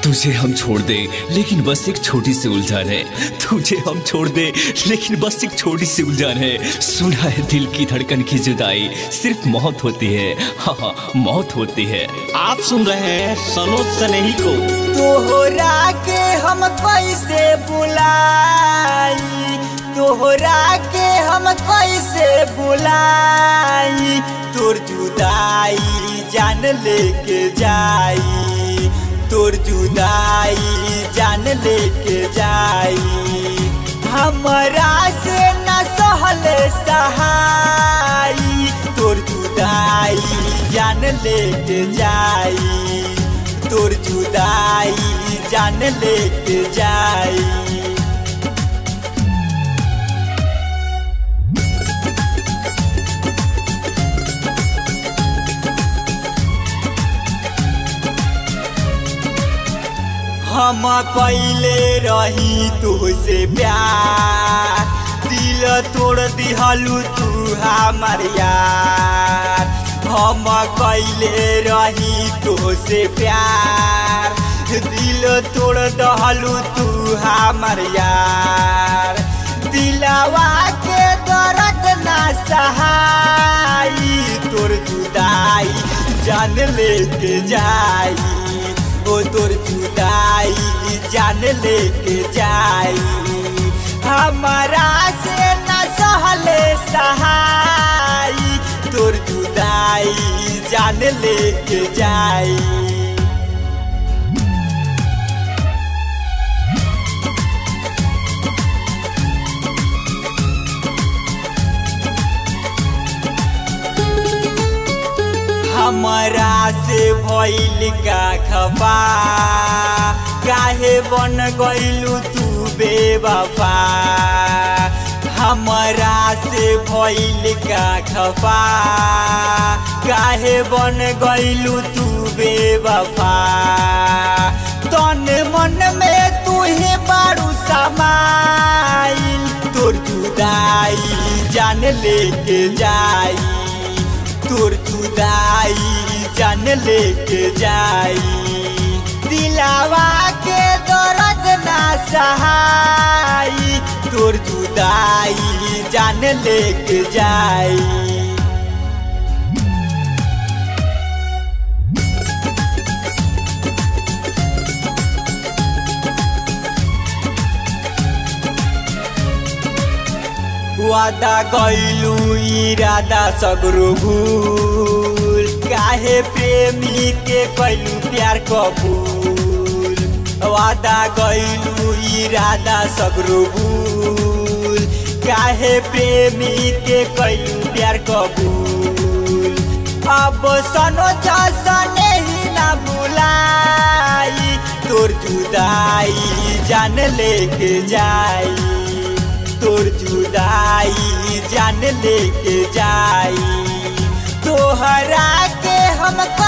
तुझे हम छोड़ दे लेकिन बस एक छोटी सी उलझन है तुझे हम छोड़ दे लेकिन बस एक छोटी सी उलझन है सुना है दिल की धड़कन की जुदाई सिर्फ मौत होती है हाँ हाँ मौत होती है आप सुन रहे हैं सनोज सनेही को तोहरा के हम कैसे बुलाई तोहरा के हम कैसे बुलाई तोर जुदाई जान लेके जाई तोर जुदाई जान लेके जाई हमरा से न सहल सहाई तोर जुदाई जान लेके जाई तोर जुदाई जान लेके जाई हम कैले रही तुझसे प्यार दिल तोड़ दिहलू तू हमार यार हम कैले रही तुझसे प्यार दिल तोड़ दहलू तू हमार यार दिलवा के दर्द ना सहाई तोर जुदाई जान लेके जाई ओ तोर जुदाई जान लेके जाई हमारा से न सहले सहाई तोर जुदाई जान लेके जाई हमरा से भइल का खफा काहे बन गइलू तू बेवफा हमरा से भइल का खफा काहे बन गइलू तू बेवफा तन मन में तू ही बारू समाइल तोर जुदाई जान लेके जाई तोर जुदाई जान लेके जाई दिलावा के दर्द ना सहाई तोर जुदाई जान लेके जाई वादा गइलू इरादा सगरो भूल काहे प्रेमी के कैलू प्यार कबूल वादा गइलू इरादा सगरो भूल काहे प्रेमी के कैलू प्यार कबूल अब सनो जसने ही ना बुलाई तोर जुदाई जान लेके जाई तोर जुदाई जान लेके जाई तोहरा के हम